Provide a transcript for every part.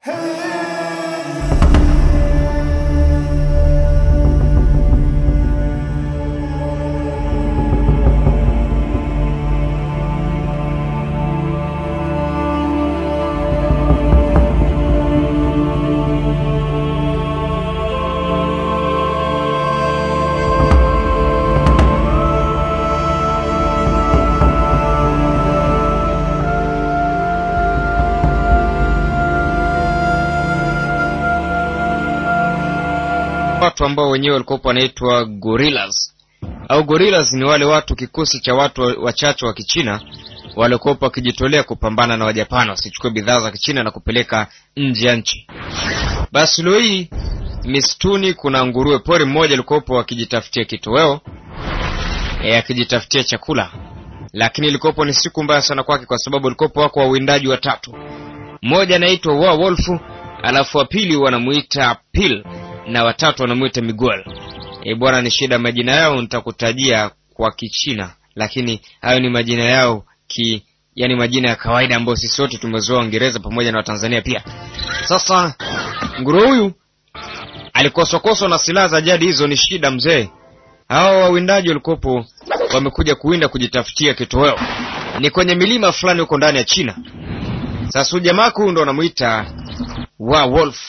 watu ambao wenyewe walikuwa wanaitwa gorillas au gorillas ni wale watu kikosi cha watu wachache wa kichina waliokuwa wakijitolea kupambana na wajapani wasichukue bidhaa za kichina na kupeleka nje ya nchi basi leo hii misituni kuna nguruwe pori mmoja alikuwepo akijitafutia kitoweo e, akijitafutia chakula lakini ilikuwepo ni siku mbaya sana kwake kwa sababu ilikuwepo wako wawindaji watatu mmoja anaitwa wa wolfu alafu wa pili wanamuita pil na watatu wanamuita miguel e, bwana ni shida majina yao nitakutajia kwa kichina lakini hayo ni majina yao ki yani majina ya kawaida ambayo sisi wote tumezoa uingereza pamoja na watanzania pia sasa nguruwe huyu alikoswakoswa na silaha za jadi hizo ni shida mzee hawa wawindaji walikopo wamekuja kuwinda kujitafutia kitoweo ni kwenye milima fulani huko ndani ya china sasa huyu jamaa huyu ndo wanamwita wa wolf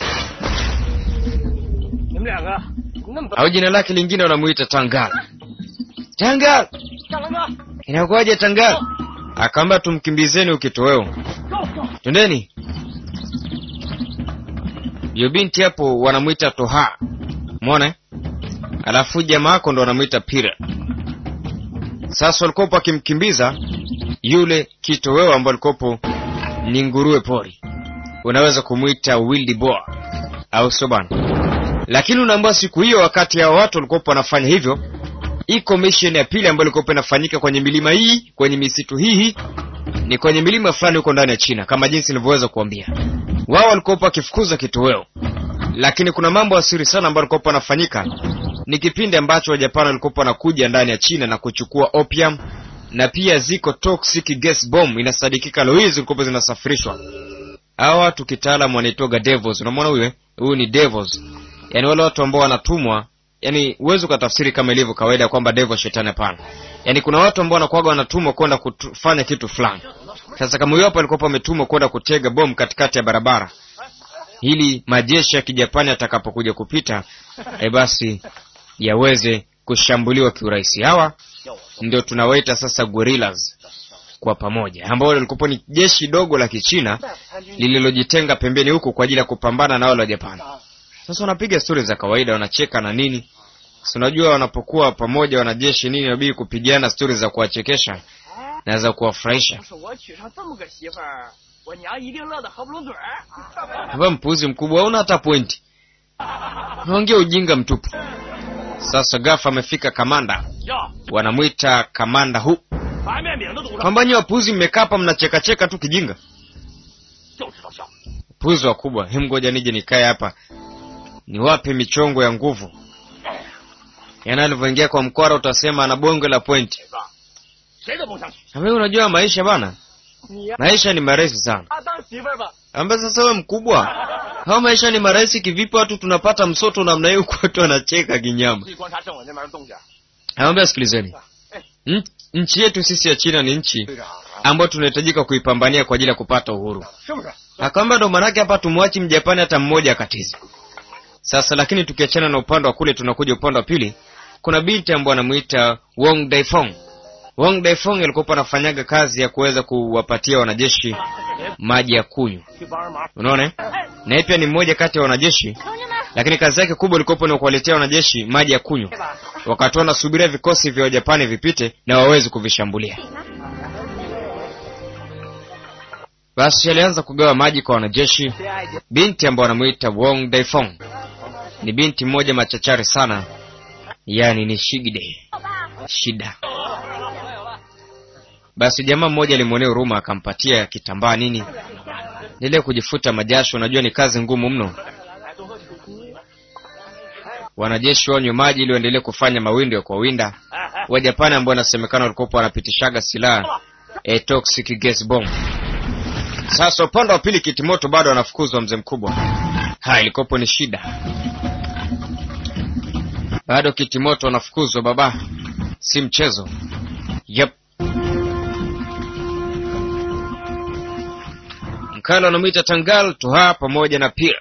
你们两个那么大， au jina lake lingine wanamuita tangal tangal 大狼哥， inakuwaje tangal akaamba tumkimbizeni ukitoweo 走走， twendeni yo binti hapo wanamwita toha mwona eh? alafu jamaa wako ndo wanamwita pira sasa walikopo akimkimbiza yule kitoweo ambao alikopo ni nguruwe pori unaweza kumwita wildi boa au sio bana lakini unaambua siku hiyo wakati hao watu walikopo wanafanya hivyo iko mission ya pili ambayo ilikopo inafanyika kwenye milima hii kwenye misitu hii hii ni kwenye milima fulani huko ndani ya china kama jinsi nilivyoweza kuambia wao walikopo wakifukuza kitoweo lakini kuna mambo ya siri sana ambayo walikopo wanafanyika ni kipindi ambacho wajapani walikopo wanakuja ndani ya china na kuchukua opium na pia ziko toxic gas bomb inasadikika leo hizi zilikopo zinasafirishwa hawa watu kitaalam wanaitoga devils unamwona huyu eh? huyu ni devils yaani wale watu ambao wanatumwa yani huwezi ukatafsiri kama ilivyo kawaida kwamba devil shetani hapana yaani kuna watu ambao wanakuwaga wanatumwa kwenda kufanya kitu fulani sasa kama huyo hapo alikuwa ametumwa kwenda kutega bomu katikati ya barabara ili majeshi ya kijapani atakapokuja kupita e basi yaweze kushambuliwa kiurahisi hawa ndio tunawaita sasa gorillas kwa pamoja ambao walikuwa ni jeshi dogo la kichina lililojitenga pembeni huku kwa ajili ya kupambana na wale wa japani sasa wanapiga stori za kawaida wanacheka na nini si unajua wanapokuwa pamoja wanajeshi nini inabidi kupigana stori za kuwachekesha na za kuwafurahisha 要是我娶上这么个媳妇儿，我娘一定乐得合不拢嘴儿。 hapa mpuzi mkubwa hauna hata pointi naongea ujinga mtupu sasa gafa amefika kamanda 哟， wanamwita kamanda hu 白面饼都堵上， kwamba nyi wapuzi mmekaa hapa mnachekacheka tu kijinga 就知道笑。 puzi wakubwa hem ngoja nije nikae hapa niwape michongo ya nguvu yaani alivyoingia kwa mkwara utasema ana bonge la pointi 谁都甭想娶。 ambaye unajua maisha bana 你呀， maisha ni marahisi sana 他当媳妇儿吧， ambaye sasa we mkubwa hao maisha ni marahisi kivipi watu tunapata msoto namna hiyo huku watu wanacheka kinyama 注意观察正文那边的动静。 nawambia sikilizeni 哎， N- nchi yetu sisi ya china ni nchi 队长啊， ambayo tunahitajika kuipambania kwa ajili ya kupata uhuru 是不是？ akwamba ndo manake hapa tumwachi mjapani hata mmoja akatizi sasa lakini tukiachana na upande wa kule tunakuja upande wa pili kuna binti ambayo anamwita wong daifong wong daifong alikuwa anafanyaga kazi ya kuweza kuwapatia wanajeshi maji ya kunywa 去帮人忙。 unaona eh? na yeye pia ni mmoja kati ya wanajeshi lakini kazi yake kubwa ilikuwa ni kuwaletea wanajeshi maji ya kunywa wakati wanasubiria vikosi vya wajapani vipite na waweze kuvishambulia basi alianza kugawa maji kwa wanajeshi 谁爱姐？ binti ambayo wanamuita wong daifong ni binti mmoja machachari sana yani ni shigide shida basi jamaa mmoja alimwonea huruma akampatia kitambaa nini ile kujifuta majasho unajua ni kazi ngumu mno wanajeshi wanywe maji ili waendelee kufanya mawindo ya kuwawinda 哎哎， wajapani ambao wanasemekana walikuwa wanapitishaga silaha e toxic gas bomb Sasa upande wa pili kitimoto bado anafukuzwa mzee mkubwa. Ha, ilikopo ni shida. Bado kitimoto anafukuzwa baba, si mchezo. Yep. Mkalo anamwita Tangal Toha pamoja na Pira.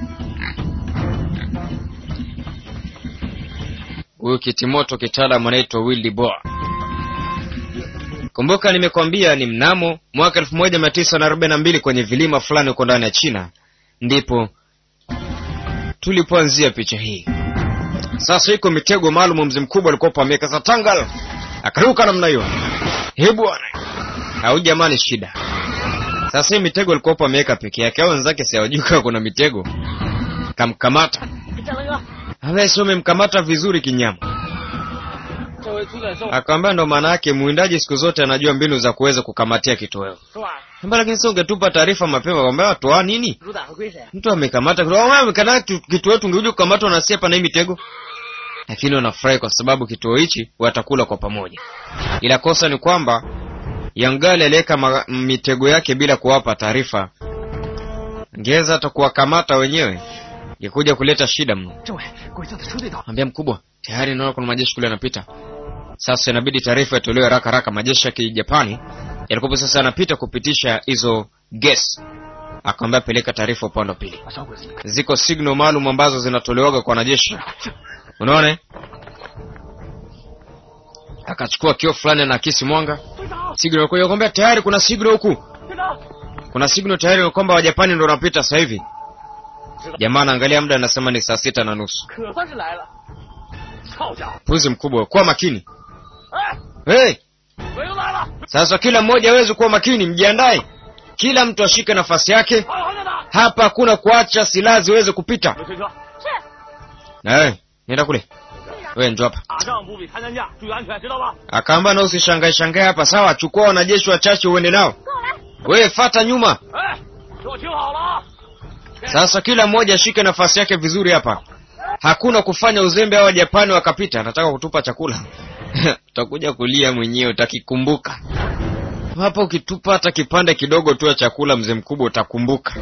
Huyu kitimoto kitaalamu anaitwa Willy Boa. Kumbuka nimekwambia ni mnamo mwaka elfu moja mia tisa na arobaini na mbili kwenye vilima fulani huko ndani ya China ndipo tulipoanzia picha hii. Sasa iko mitego maalum, mzee mkubwa alikuwa ameweka sa Tangal akaruka namna hiyo. He bwana, au jamani, shida sasa. Hii mitego alikuwa ameweka peke yake, au wenzake si hawajui kama kuna mitego. Kamkamata 战狼哥， awe si umemkamata vizuri kinyama. 这回出点兽 Akamwambia ndo maana yake mwindaji siku zote anajua mbinu za kuweza kukamatia kitoweo. 是吧？ Mbona lakini sio ungetupa taarifa mapema kwamba watoa nini? 主打会归谁？ Mtu amekamata kitoweo, wewe amekamata kitoweo, tungekuja kukamatwa na siepa na hii mitego. Lakini wanafurahi kwa sababu kituo hichi watakula kwa pamoja. Ila kosa ni kwamba Yangali aliweka ma- mitego yake bila kuwapa taarifa. Ngeza hata kuwakamata wenyewe ingekuja kuleta shida mno. 政委，鬼子的车队到， Ambia mkubwa, tayari naona kuna majeshi kule yanapita. Sasa inabidi taarifa itolewe haraka haraka. Majeshi ya Kijapani yalikuwa sasa yanapita kupitisha hizo gas. Akamwambia peleka taarifa upande wa pili. 把小鬼子给 Ziko signal maalum ambazo zinatolewaga kwa wanajeshi. Unaona? eh? Akachukua kio fulani na akisi mwanga. 队长， Signal kwa hiyo akamwambia tayari kuna signal huku. 队长， Kuna signal tayari kwamba Wajapani ndio wanapita sasa hivi. Jamaa anaangalia muda anasema ni saa sita na nusu. 可算是来了。操家伙！ Puzi mkubwa, kuwa makini. 哎， Hey! 鬼子来了！ Sasa kila mmoja aweze kuwa makini, mjiandae. Kila mtu ashike nafasi yake. 好好的打！ Hapa hakuna kuacha silaha ziweze kupita. 有推车。是。 Na wewe nenda kule, wewe njoo hapa. 打仗不比谈谈价，注意安全，知道吧？ Akaamba na usishangae shangae hapa, sawa? Chukua wanajeshi wachache uende nao. Wewe fata nyuma. 哎，给我听好了啊！ Sasa kila mmoja ashike nafasi yake vizuri hapa. Hakuna kufanya uzembe au Japani wakapita, anataka kutupa chakula. Utakuja kulia mwenyewe utakikumbuka. Hapo ukitupa hata kipande kidogo tu ya chakula, mzee mkubwa, utakumbuka.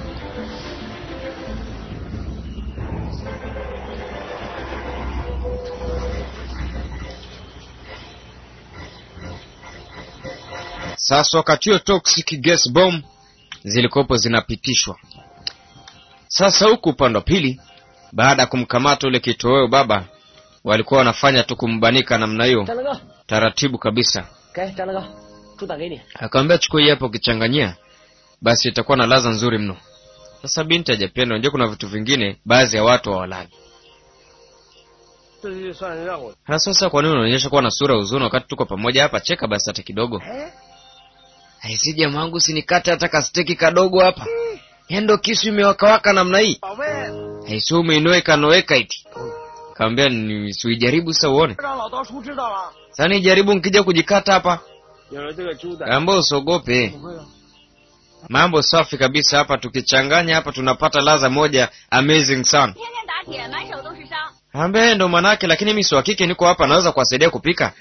Sasa wakati huo toxic gas bomb zilikopo zinapitishwa. Sasa huku upande wa pili, baada ya kumkamata ule kitoweo baba, walikuwa wanafanya tu kumbanika namna hiyo 战狼哥， taratibu kabisa. 给战狼哥，猪胆给你。 Akamwambia chukua hii hapo, ukichanganyia basi itakuwa na ladha nzuri mno. Sasa binti hajapenda, unajua kuna vitu vingine baadhi ya watu hawalagi. 这就算是让我。 Na sasa kwa nini unaonyesha kuwa na sura ya huzuni wakati tuko pamoja hapa? Cheka basi hata kidogo. 哎， Aisi jamaa wangu, sinikate hata kasteki kadogo hapa. Yando kisu imewakawaka namna hii. 宝贝， Aisi umeinoweka noweka iti. Kaambia ni suijaribu sasa uone. 让老刀叔知道了。 Sasa nijaribu nikija kujikata hapa. 有了这个猪胆， Ambao usiogope. 不会了。 Mambo safi kabisa hapa, tukichanganya hapa tunapata ladha moja amazing sana. 天天打铁，满手都是伤。 Ambe ndo manake, lakini mimi si wa kike, niko hapa naweza kuwasaidia kupika.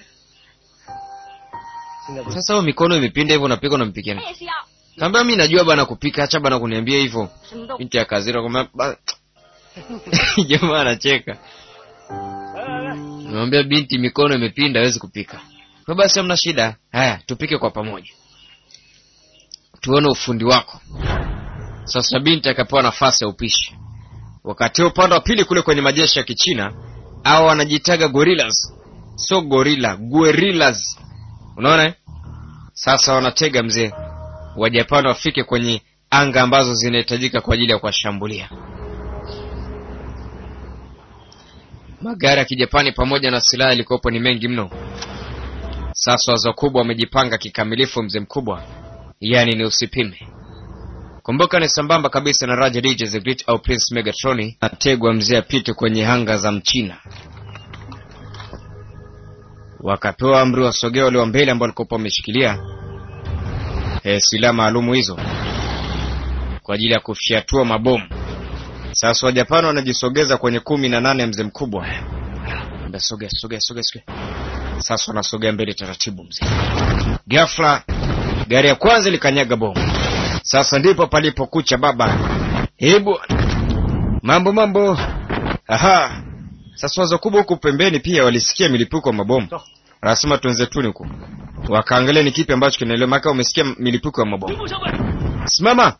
现在不是 Sasa wewe mikono imepinda hivyo, unapika unampikia 他 nini? 也是要 Kaambia mimi najua bana kupika, acha bana kuniambia hivyo. 什么都 Binti ya kazira kwamba ba- jamaa anacheka. 来来来， Namwambia binti mikono imepinda, hawezi kupika. Kwa basi hamna shida. Haya, tupike kwa pamoja. Tuone ufundi wako. Sasa binti akapewa nafasi ya upishi. Wakati huo upande wa pili kule kwenye majeshi ya Kichina, hao wanajitaga gorillas. Sio gorilla, guerrillas. Unaona? eh? Sasa wanatega mzee. Wajapani wafike kwenye anga ambazo zinahitajika kwa ajili ya kuwashambulia. Magari ya Kijapani pamoja na silaha ilikuwepo ni mengi mno. Sasa wazo kubwa wamejipanga kikamilifu, mzee mkubwa, yaani ni usipime. Kumbuka ni sambamba kabisa na Raja DJ the Great au Prince Megatroni ategwa mzee apite kwenye hanga za Mchina. Wakapewa amri wasogea wale wa mbele ambao walikuwa wameshikilia e, silaha maalumu hizo kwa ajili ya kufyatua mabomu. Sasa Wajapani wanajisogeza kwenye kumi na nane mzee mkubwa. Ambia sogea sogea sogea sogea. Sasa wanasogea mbele taratibu mzee. Ghafla gari ya kwanza likanyaga bomu. Sasa ndipo palipokucha baba. Eh bwana, mambo mambo. Aha, sasa wazo kubwa huku pembeni pia walisikia milipuko ya mabomu, wanasema twenzetuni huku, wakaangalia ni kipi ambacho kinaendelea, maka umesikia milipuko ya mabomu. 兵部上尉， Simama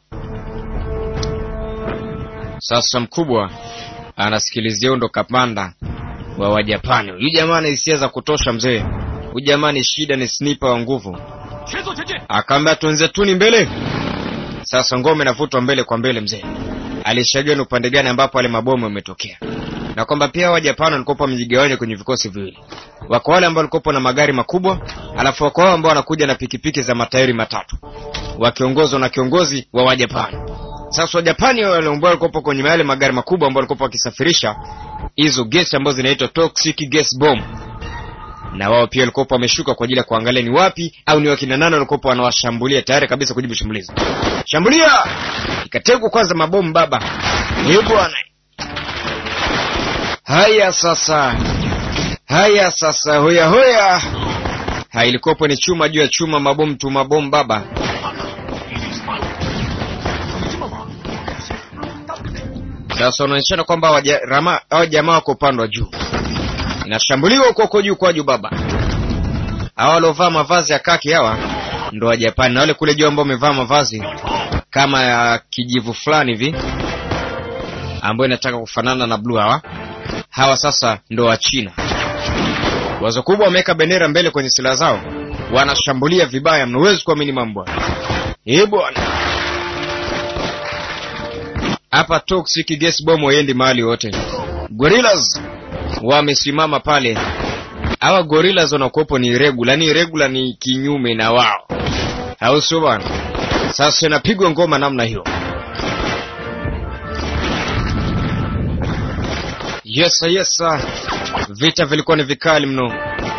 sasa. Mkubwa anasikilizia ndo kapanda wa Wajapani. Huyu jamaa ana hisia za kutosha mzee. Huyu jamaa ni shida, ni sniper wa nguvu. 全速前进。 Akaambia twenzetuni mbele. Sasa ngome inavutwa mbele kwa mbele, mzee alishajua ni upande gani ambapo wale mabomu yametokea, na kwamba pia Wajapani walikuwa wamejigawanya kwenye vikosi viwili. Wako wale ambao walikuwa na magari makubwa, alafu wako wao ambao wanakuja na pikipiki za matairi matatu, wakiongozwa na kiongozi wa Wajapani. Sasa Wajapani wale ambao walikuwa kwenye yale magari makubwa ambao walikuwa wakisafirisha hizo gesi ambazo zinaitwa toxic gas bomb na wao pia walikuwa wameshuka kwa ajili ya kuangalia ni wapi au ni wakina nani walikuwa wanawashambulia tayari kabisa kujibu shambulizi. Shambulia! Ikategwa kwanza mabomu baba. Ni bwana. Haya sasa. Haya sasa hoya hoya. Ha ilikopo ni chuma juu ya chuma mabomu tu mabomu baba. Sasa unaonyeshana kwamba waja- rama- hao jamaa wako upande wa juu. Inashambuliwa huko huko juu kwa juu baba. Hawa waliovaa mavazi ya kaki hawa ndo wa Japani na wale kule juu ambao wamevaa mavazi kama ya kijivu fulani hivi ambayo inataka kufanana na blue hawa. Hawa sasa ndo wa China. Wazo kubwa wameweka bendera mbele kwenye silaha zao. Wanashambulia vibaya mno, huwezi kuamini mambo. haya. Eh bwana. Hapa toxic gas bomb haiendi mahali wote. Gorillas wamesimama pale. Hawa gorillas wanakuwepo ni regular, ni regular ni kinyume na wao, au sio bwana? Sasa inapigwa ngoma namna hiyo. Yes, sir, yes, sir. Vita vilikuwa ni vikali mno.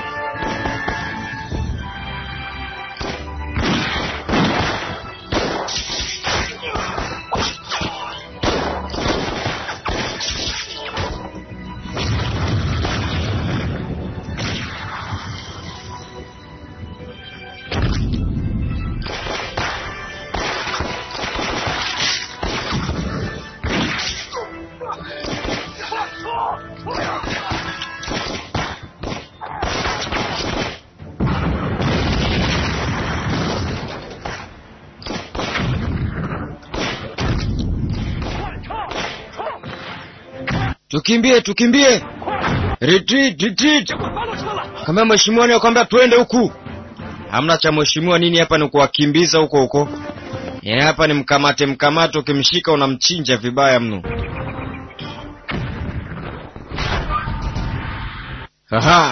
Tukimbie, tukimbie! Retreat, retreat! 快发动车了！ Kama mheshimiwa ni kwamba twende huku. Hamna cha mheshimiwa nini hapa, ni kuwakimbiza huko huko. Ya hapa ni mkamate mkamate, ukimshika unamchinja vibaya mno. Aha.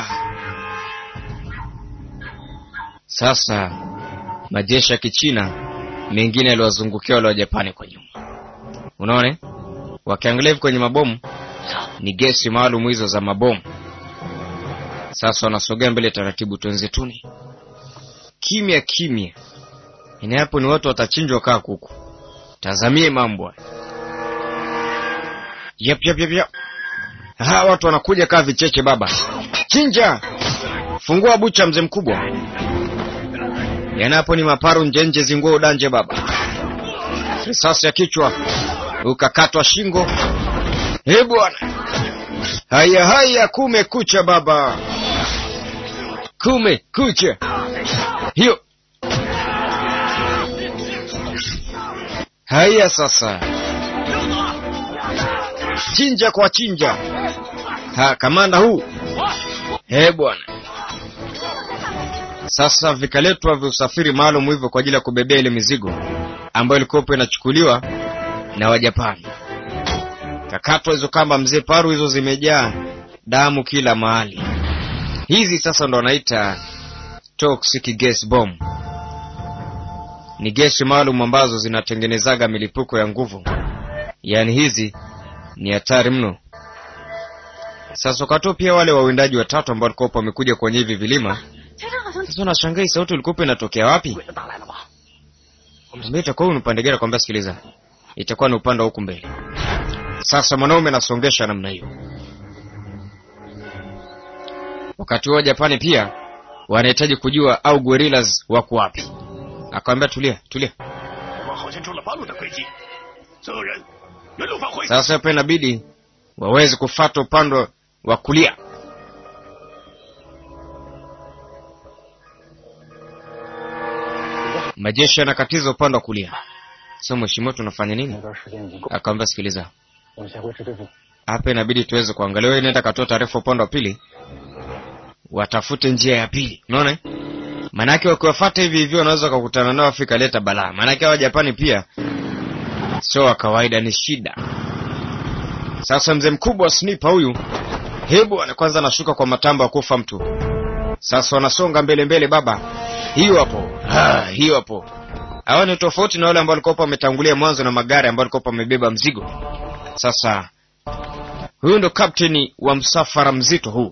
Sasa majeshi ya Kichina mengine yaliwazungukia wale wa Japani kwa nyuma. Unaona? eh? Wakiangalia hivi kwenye mabomu ni gesi maalum hizo za mabomu. Sasa wanasogea mbele taratibu, twenzetuni, kimya kimya. Ina hapo ni watu watachinjwa kaa kuku. Tazamie mambo haya. Yep, yep, yep, yep. Ha, watu wanakuja kaa vicheche baba. Chinja! Fungua bucha mzee mkubwa. Yana hapo ni maparu njenje zinguo udanje baba. Risasi ya kichwa. Ukakatwa shingo. Eh bwana. Haya haya kumekucha baba. Kumekucha. Hiyo. Haya sasa. Chinja kwa chinja. Ha, kamanda huu. Eh bwana. Sasa vikaletwa viusafiri maalum hivyo kwa ajili ya kubebea ile mizigo ambayo ilikuwa inachukuliwa na Wajapani. Kakatwa hizo kamba mzee, paru hizo zimejaa damu kila mahali. Hizi sasa ndo wanaita toxic gas bomb. Ni gesi maalum ambazo zinatengenezaga milipuko ya nguvu, yaani hizi ni hatari mno. Sasa wakati pia wale wawindaji watatu ambao walikuwa wamekuja kwenye hivi vilima, 前面好像 sasa nashangaa hii sauti ilikuwa inatokea wapi? 鬼子打来了吧？ Mbona itakuwa ni upande gani? Kwambia sikiliza, itakuwa ni upande wa huku mbele. Sasa mwanaume anasongesha namna hiyo. Wakati huo Japani pia wanahitaji kujua au gorillas wako wapi. Akamwambia tulia, tulia. 我好像伸出了八路的诡计，所有人原路返回。 Sasa hapa inabidi waweze kufata upande wa kulia. Majeshi yanakatiza upande wa kulia. Sasa mheshimiwa, tunafanya nini? 那段时间已经够， Akamwambia, sikiliza, 我们先维持对付。 hapa inabidi tuweze kuangalia. Wewe nenda katoa taarifa upande wa pili, watafute njia ya pili. Unaona, eh? maanake wakiwafuata hivi hivi wanaweza wakakutana nao Afrika ikaleta balaa. Maanake hawa Japani pia sio wa kawaida, ni shida. Sasa mzee mkubwa wa sniper huyu, hebu ana kwanza anashuka kwa matambo ya kufa mtu. Sasa wanasonga mbele mbele, baba, hiyo hapo, ah, hiyo hapo. Hawa ni tofauti na wale ambao walikuwa wametangulia mwanzo na magari ambao walikuwa wamebeba mzigo. Sasa huyu ndo kapteni wa msafara mzito huu.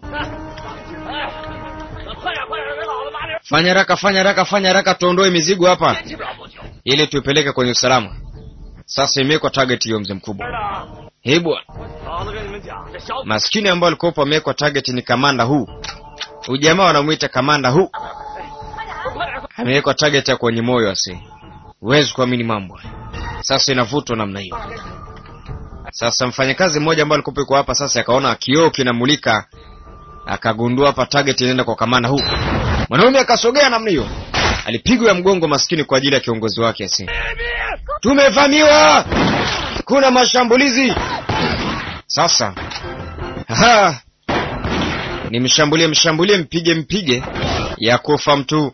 快点快点，给老子拿点 Fanya haraka, fanya haraka, fanya haraka, tuondoe mizigo hapa 基本上不久。 ili tuipeleke kwenye usalama. Sasa imewekwa target hiyo, mzee mkubwa. 的， Hebu bwana, 老子跟你们讲，这小 maskini ambao alikuwa amewekwa target ni kamanda huu. Ujamaa wanamuita kamanda huu, 快点， amewekwa target ya kwenye moyo ase. Huwezi kuamini mambo. haya. Sasa inavutwa namna hiyo. Sasa mfanyakazi mmoja ambaye alikuwa yuko hapa sasa akaona kioo kinamulika, akagundua hapa target inaenda kwa kamanda huu. Mwanaume akasogea namna hiyo, alipigwa ya mgongo maskini kwa ajili ya kiongozi wake ase. Tumevamiwa, kuna mashambulizi. Sasa aha, nimshambulie, mshambulie, mpige, mpige, ya kufa mtu.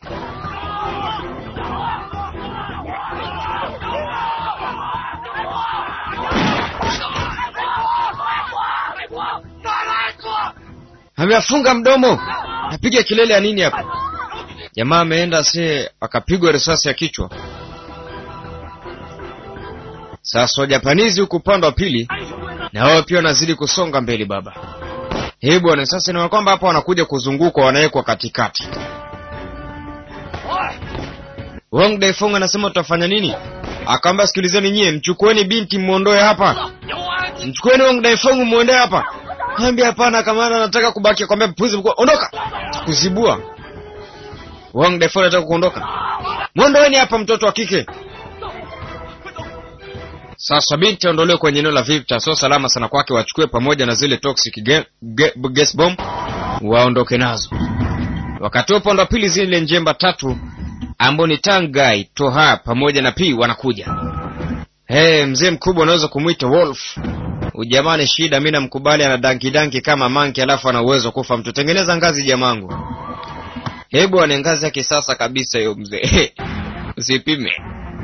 Ameafunga mdomo, napiga kelele ya nini hapa? Jamaa ameenda se akapigwa risasi ya kichwa. Sasa Wajapanizi huku upande wa pili na wao pia wanazidi kusonga mbele baba. Hii bwana, sasa ni kwamba hapa wanakuja kuzungukwa, wanawekwa katikati. Wang Daifeng anasema tutafanya nini? Akaamba sikilizeni nyie, mchukueni binti muondoe hapa. 有啊， Mchukueni Wang Daifeng muondoe hapa. Kaambia hapana, kamanda anataka kubaki. Akamwambia mpuzi mkuu, ondoka. Kuzibua. Wang Daifeng anataka kuondoka. Mwondoeni hapa mtoto wa kike. Sasa binti aondolewe kwenye eneo la vita, sio salama sana kwake. Wachukue pamoja na zile toxic ge, ge, gas bomb, waondoke nazo. Wakati upande wa pili, zile njemba tatu ambao ni Tangai, Toha pamoja na P wanakuja. Hey, mzee mkubwa unaweza kumwita Wolf. Ujamani shida, mimi namkubali, ana danki danki kama manki, alafu ana uwezo wa kufa mtu. Tengeneza ngazi jamangu. Hebu ane ngazi ya kisasa kabisa hiyo mzee. Usipime.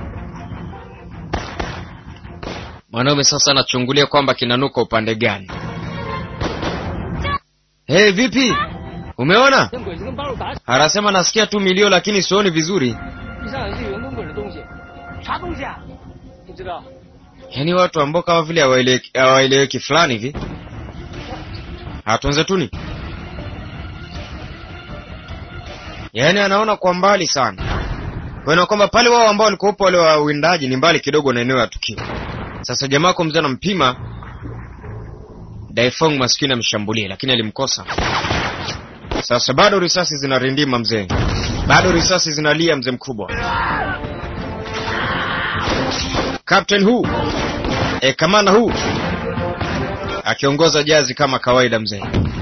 Mwanaume sasa anachungulia kwamba kinanuka upande gani. Hey, vipi? Umeona? 跟鬼子跟八路打起， Anasema nasikia tu milio lakini sioni vizuri. 地上有一些圆滚滚的东西，啥东西啊？不知道。 Yaani watu ambao kama vile hawaeleweki hawaeleweki fulani hivi. Hatunze tuni. Yaani anaona kwa mbali sana. Kwa hiyo kwamba pale wao ambao walikuwa wale wawindaji ni mbali kidogo na eneo la tukio. Sasa jamaa kwa mzee anampima Daifeng maskini amshambulie lakini alimkosa. Sasa bado risasi zinarindima mzee. Bado risasi zinalia mzee mkubwa. Captain Hu e, kamanda Hu akiongoza jazi kama kawaida mzee.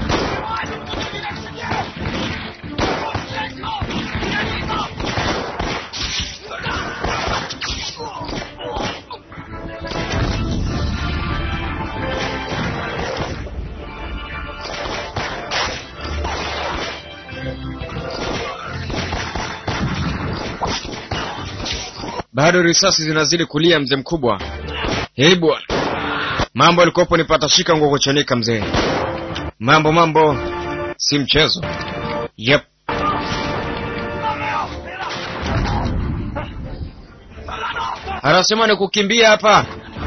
Bado risasi zinazidi kulia mzee mkubwa. Hei bwana, mambo alikopo nipata shika nguo kuchanika mzee. Mambo mambo si mchezo. Yep. Anasema ni kukimbia hapa.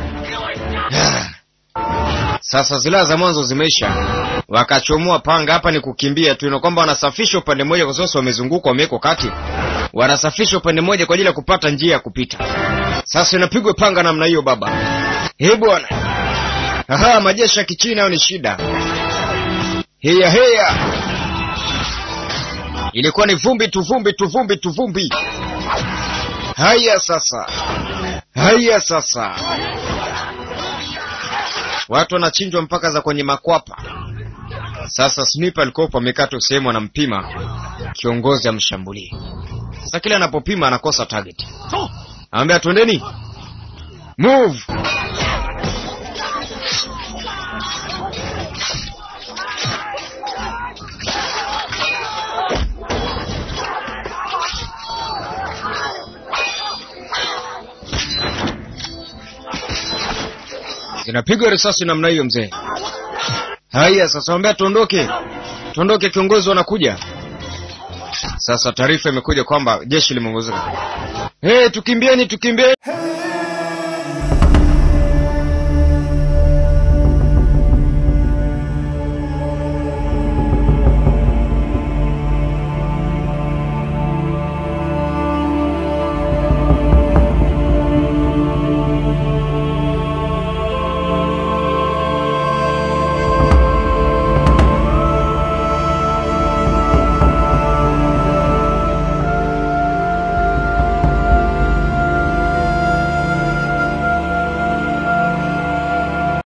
Sasa silaha za mwanzo zimeisha, wakachomoa panga. Hapa ni kukimbia tu, na kwamba wanasafisha upande mmoja, kwa sasa wamezungukwa, wamewekwa kati, wanasafisha upande mmoja kwa ajili ya kupata njia ya kupita. Sasa inapigwa panga namna hiyo baba. He bwana, aha, majeshi ya kichina hayo ni shida. Heya heya, ilikuwa ni vumbi tu, vumbi tu, vumbi tu, vumbi. Haya sasa, haya sasa watu wanachinjwa mpaka za kwenye makwapa sasa sniper alikuwa amekaa tu sehemu anampima kiongozi amshambulie sasa kile anapopima anakosa target anambia twendeni move zinapigwa risasi namna hiyo mzee haya sasa wambea tuondoke tuondoke kiongozi wanakuja sasa taarifa imekuja kwamba jeshi limeongezeka hey, tukimbieni tukimbieni